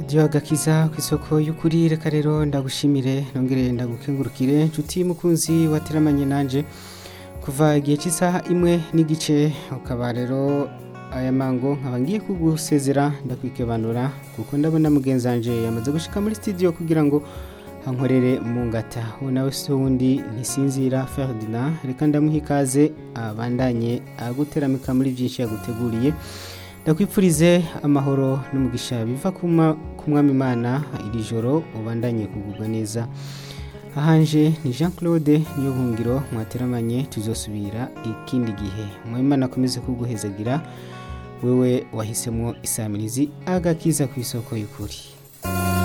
radiyo agakiza ku isoko y'ukuri reka rero ndagushimire nongere ndagukengurukire nshuti mukunzi wateramanye nanje kuva igihe cy'isaha imwe n'igice ukaba rero aya mango nkaba ngiye kugusezera ndakwikebanura kuko ndabona mugenzi wanje yamaze gushika muri studio kugira ngo ankorere mu ngata uwo nawe si wundi ntisinzira Ferdinand reka ndamuha ikaze abandanye aguteramika muri byinshi yaguteguriye ndakwipfurize amahoro n'umugisha biva ku mwami imana iri joro ubandanye kugubwa neza ahanje ni jean claude niyo buhungiro mwateramanye tuzosubira ikindi gihe mwimana akomeze kuguhezagira wewe wahisemo isamirizi agakiza ku isoko y'ukuri